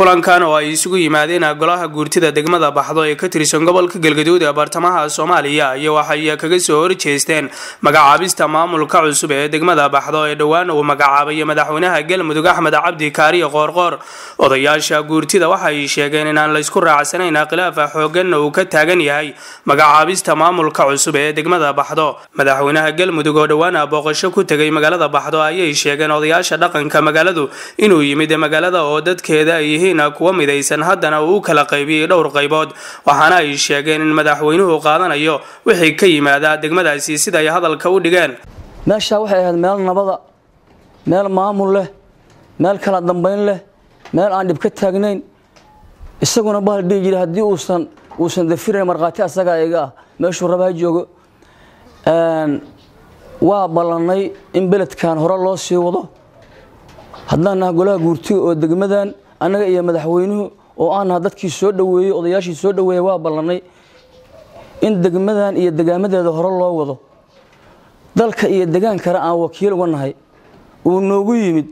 kulankan oo ay isugu yimaadeen golaha guurtida degmada baxdo ee ka tirsan gobolka galgaduud ee bartamaha soomaaliya iyo waxay kaga soo horjeesteen magacaabista maamulka cusub ee degmada baxdo ee dhowaan uu magacaabay madaxweynaha galmudug axmed cabdi kaariyo qoorqoor odayaasha guurtida waxay sheegeen inaan laysku raacsanayn khilaafa xooganna uu ka taagan yahay magacaabista maamulka cusub ee degmada baxdo madaxweynaha galmudug oo dhowaan booqasho ku tegay magaalada baxdo ayay sheegeen odayaasha dhaqanka magaaladu inuu yimid magaalada oo dadkeeda ay yihiin kuwa midaysan haddana uu u kala qaybiyey dhowr qaybood waxaana ay sheegeen in madaxweynuhu qaadanayo wixii ka yimaada degmadaasi sida ay hadalka u dhigeen meeshaa waxay ahayd meel nabada meel maamul leh meel kala dambayn leh meel aan dhib ka taagnayn isaguna bahal dhihi jira haddii uusan uusan dafirayn markhaati asagaa iga ah meeshuu rabaa joogo waa ballannay in beledkan hore loo sii wado haddaan naha golaha guurtiga oo degmadan annaga iyo madaxweynuhu oo aan naha dadkii soo dhoweeyey odayaashii soo dhoweeyey waa ballannay in degmadan iyo degaamadeeda hore loo wado dalka iyo degaankana aan wakiil uga nahay uu noogu yimid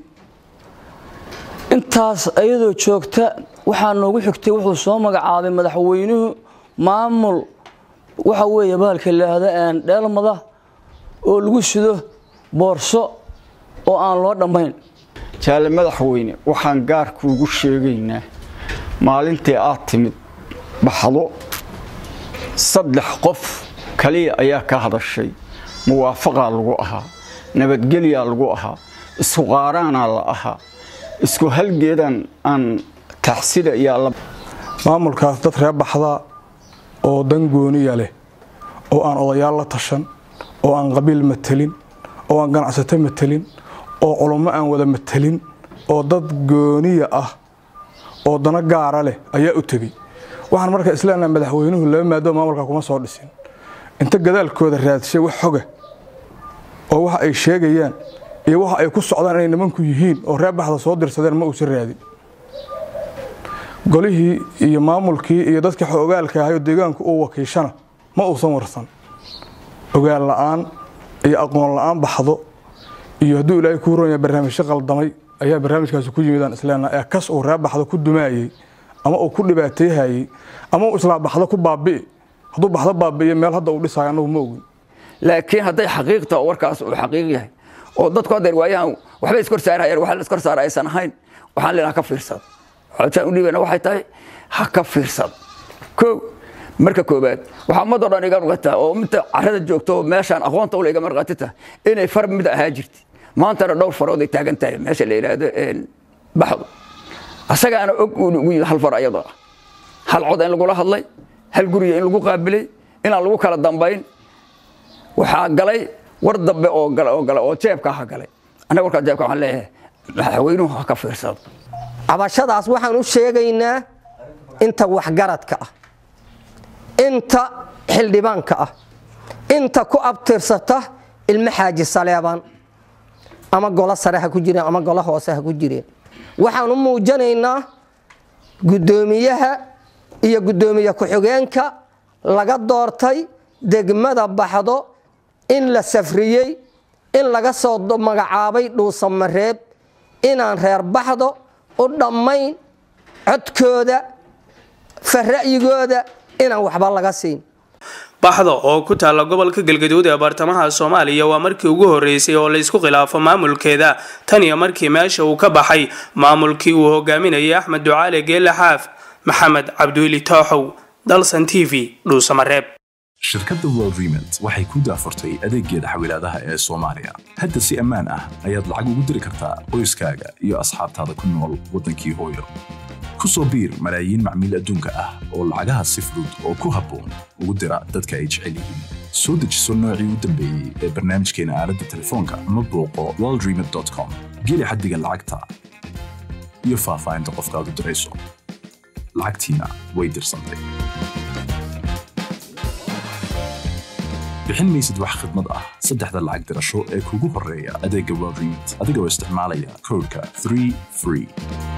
intaas iyadoo joogta waxaa noogu xigtay wuxuu soo magacaabay madaxweynuhu maamul waxa weeye bahalka laahda dheelmada oo lagu sido boorso oo aan loo dhammayn jaale madaxweyne waxaan gaarkuugu sheegaynaa maalintii aad timid baxdo saddex qof kaliya ayaa ka hadashay muwaafaqaa lagu ahaa nabadgelyaa lagu ahaa isku qaaraanaa la ahaa isku halgeedaan aan taxsida iyo maamulkaas dad ree baxdaa oo dan gooniya leh oo aan odayaal la tashan oo aan qabiil matelin oo aan ganacsato matelin oo culummo aan wada matelin oo dad gooniya ah oo dano gaara leh ayaa u tegey waxaan marka isleenaha madaxweynuhu laba maadoo maamulka kuma soo dhisin inta gadaalkooda raadshay wax xoga oo waxa ay sheegayaan iyo waxa ay ku socdaan inay nimanku yihiin oo reer baxda soo dirsadeen ma uusan raadin golihii iyo maamulkii iyo dadkii xogaalka ahayo deegaanku uu wakiishana ma uusan warsan ogaal la'aan iyo aqoon la'aan baxdo iyo hadduu ilaahay kuu ronya barnaamijyo qaldamay ayaa barnaamijkaasi ku yimidaan isleenaha ee kas uu reer baxdo ku dumaayey ama uu ku dhibaateeyhayey ama uu islaa baxdo ku baabi'i hadduu baxdo baabi'iyo meel hadda uu dhisaayo annagu ma ogin laakiin hadday xaqiiqta oo warkaas uu xaqiiq yahay oo dadku haddeer waayahan waxbay iskor saarayaan waxa la iskor saara aysan ahayn waxaan leenaha ka fiirsad xootaan u dhiibana waxay tahay ha ka fiirsad kow marka koobaad waxaa ummadoo dhan iga rugataa oo inta carrada joogto oo meeshaan aqoonta ule iga marqaatita inay far mid ahaa jirti maantana dhowr farood ay taagan tahay meesha la yidhaahdo baxdo asagaana og ugu yimid hal far ayadoo ah hal cod in lagula hadlay hal guriga in lagu qaabilay inaan lagu kala dambayn waxaa galay war dambe oo gala oo gala oo jeebka ha galay annaga warkaa jeebka waxaan leeyahay madaxweynuhu ha ka fiirsado cabashadaas waxaan u sheegaynaa inta waxgaradka ah inta xildhibaanka ah inta ku abtirsata ilmo xaaji saleebaan ama golo sare ha ku jireen ama golo hoose ha ku jireen waxaan u muujinaynaa guddoomiyaha iyo guddoomiye ku-xigeenka laga doortay degmada baxdo in la safriyey in laga soo magacaabay dhuusamareeb inaan reer baxdo u dhammayn codkooda fara'yigooda inaan waxba laga siin baxdo oo ku taalla gobolka galgaduud ee bartamaha soomaaliya waa markii ugu horeysay oo laysku khilaafo maamulkeeda tan iyo markii meesha uu ka baxay maamulkii uu hogaaminayay axmed ducaale geelle xaaf maxamed cabdiweli tooxow dalsan t v dhuusamareeb shirkadda worldrement waxay ku daafurtay adeeggeeda xawilaadaha ee soomaaliya hadda si ammaan ah ayaad lacag ugu diri kartaa qoyskaaga iyo asxaabtaada ku nool waddankii hooyo ku soo biir malaayiin macmiil adduunka ah oo lacagaha si fudud oo ku habboon ugu dira dadka ay jecel yihiin soo dejiso noocii u dambeeyey ee barnaamijkeena aaladda telefoonka ama booqo worldrement com geli xaddiga lacagta iyo faahfaahinta qofkaad u dirayso lacagtiina way dirsantay bixin maysid wax khidmad ah saddexda lacag dirasho ee kugu horreeya adeegga worldrement adigoo isticmaalaya koodhka 3 free